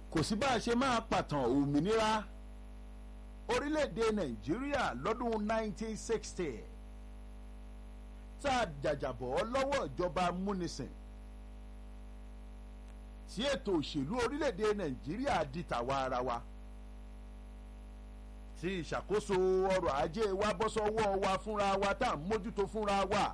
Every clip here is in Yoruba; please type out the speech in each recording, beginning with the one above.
kò sí bá a ṣe máa pàtàn òmìnira orílẹ̀-èdè nàìjíríà lọ́dún 1960 tá a jàjàbọ̀ lọ́wọ́ ìjọba múnisìn tí ètò òṣèlú orílẹ̀-èdè nàìjíríà di tàwa ara wa tí ìṣàkóso ọrọ̀ ajé wa bọ́ sọ́wọ́ wa fúnra wa tá à ń mójútó fúnra wa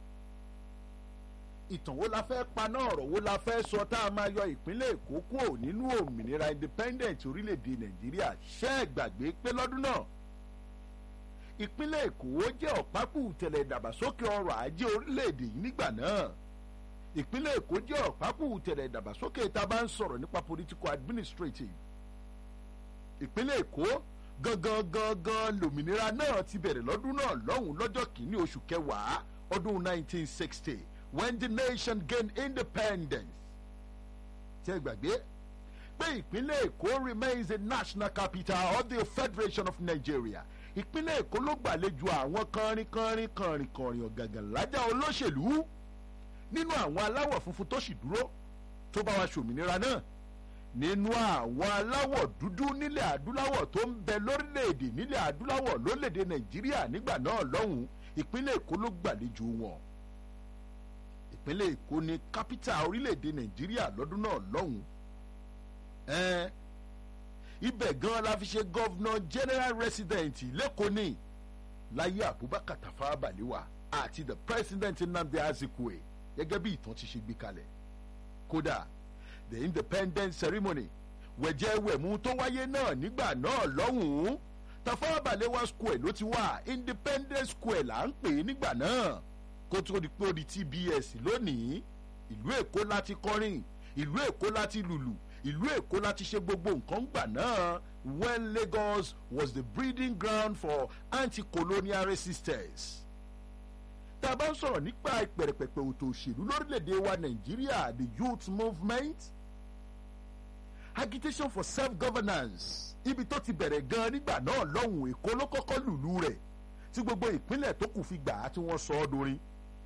ìtàn wo la fẹ́ paná ọ̀rọ̀ wo la fẹ́ sọ tá a máa yọ ìpínlẹ̀ èkó kúrò nínú òmìnira independent orílẹ̀-èdè nàìjíríà ṣẹ́ ẹ̀ gbàgbé pé lọ́dún náà ìpínlẹ̀ èkó jẹ́ ọ̀pákù tẹ̀lẹ̀ ìdàgbàsókè ọrọ̀ ajé orílẹ̀-èdè yìí nígbà náà ìpínlẹ̀ èkó jẹ́ ọ̀pákù tẹ̀lẹ̀ ìdàgbàsókè tá a bá ń sọ̀rọ̀ nípa political administrative ìpínlẹ̀ èkó gangan gangan lòmìnira náà ti bẹ̀rẹ̀ lọ́dún náà lọ́hùn lọ́jọ́ kìíní oṣù kẹwàá ọdún 1960 when the nation gained independence. ṣé gbàgbé pé ìpínlẹ̀ èkó remains the national capital of the federation of nigeria ìpínlẹ̀ èkó ló gbàlejò àwọn kọrin kọrin kọrin kọrin ọ̀gàngàn lájà olóṣèlú nínú àwọn aláwọ̀ funfun tó sì dúró tó bá wa ṣòmìnira náà nínú àwọn aláwọ̀ dúdú nílẹ̀ adúláwọ̀ tó ń bẹ lórílẹ̀‐èdè nílẹ̀ adúláwọ̀ lórílẹ̀‐èdè nàìjíríà nígbà náà lọ́hùn ìpínlẹ̀ èkó ló gbàlejò wọn ìpínlẹ̀ èkó ní kápítà orílẹ̀‐èdè nàìjíríà lọ́dún náà lọ́hùn ẹ̀ẹ́n ibẹ̀ gan la fi ṣe gọ́vnà general resident lẹ́kọ̀ọ́ ní láyé abubakar tafawa balewa àti the president nnamdi azikwe gẹ́gẹ́ bí ìtàn ti ṣe gbé kalẹ̀ kódà the independence ceremony wẹ̀jẹ̀wẹ̀mú tó wáyé náà nígbà náà lọ́hùn-ún tafawa balewa square ló ti wà independence square là ń pè é nígbà náà kó tó di pé ó di tbs lónìí ìlú èkó láti kọrin ìlú èkó láti lùlù ìlú èkó láti ṣe gbogbo nǹkan gbà náà when lagos was the breeding ground for anti-colonial resistance tá a bá ń sọ̀rọ̀ nípa ìpẹ̀rẹ̀pẹ̀pẹ̀ òtò òṣèlú lórílẹ̀‐èdè wa nàìjíríà the youth movement agitation for self-governance ibi tó ti bẹ̀rẹ̀ gan nígbà náà lọ́hùn èkó ló kọ́kọ́ lùlù rẹ̀ tí gbogbo ìpínlẹ̀ tó kù fi gbà á tí wọ́n sọ ọ́ dorin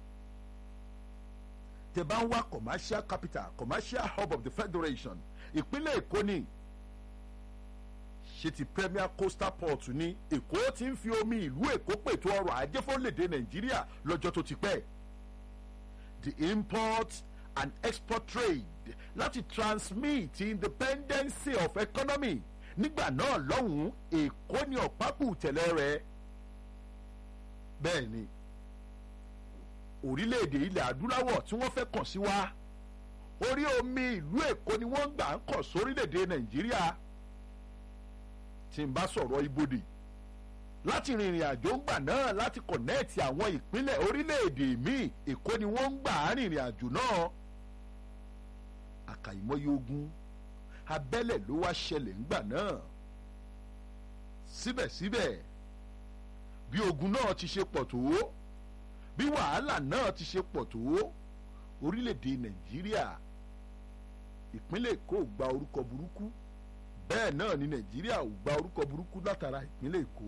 tẹ bá ń wá commercial capital commercial hub of the federation ìpínlẹ̀ èkó ni ṣe ti premier coastal port ní èkó ti ń fi omi ìlú èkó pètò ọrọ̀ ajé fọ́lẹ̀dẹ̀ nàìjíríà lọ́jọ́ tó ti pẹ́ the import and export trade láti transmit independence of economy nígbà náà lọ́hùn-ún èkó ni ọ̀pápù tẹ̀lé rẹ̀ bẹ́ẹ̀ ni orílẹ̀-èdè ilẹ̀ adúláwọ̀ tí wọ́n fẹ́ kàn sí wa orí omi ìlú èkó ni wọ́n gbà ń kàn sórílẹ̀-èdè nàìjíríà tí n bá sọ̀rọ̀ ibodè láti rìnrìn àjò ńgbà náà láti kọ̀nẹ́ẹ̀tì àwọn ìpínlẹ̀ orílẹ̀-èdè míì èkó ni wọ́n ń gbà á rìnrìn àjò náà àkàìmọye ogun abẹ́lẹ̀ ló wá ṣẹlẹ̀ ńgbà náà síbẹ̀síbẹ̀ bí ogun náà ti ṣe pọ̀ tó bí wàhálà náà ti ṣe pọ̀ tó orílẹ̀-èdè nàìjíríà ìpínlẹ̀ èkó ò gba orúkọ burúkú bẹ́ẹ̀ náà ni nàìjíríà ò gba orúkọ burúkú látara ìpínlẹ̀ èkó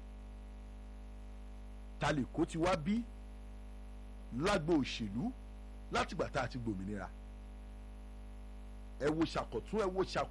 talèkó ti wá bí lágbo òṣèlú látìgbà tá a ti gbòmìnira ẹ wo ṣàkọ̀tún ẹ wo ṣàkọ̀.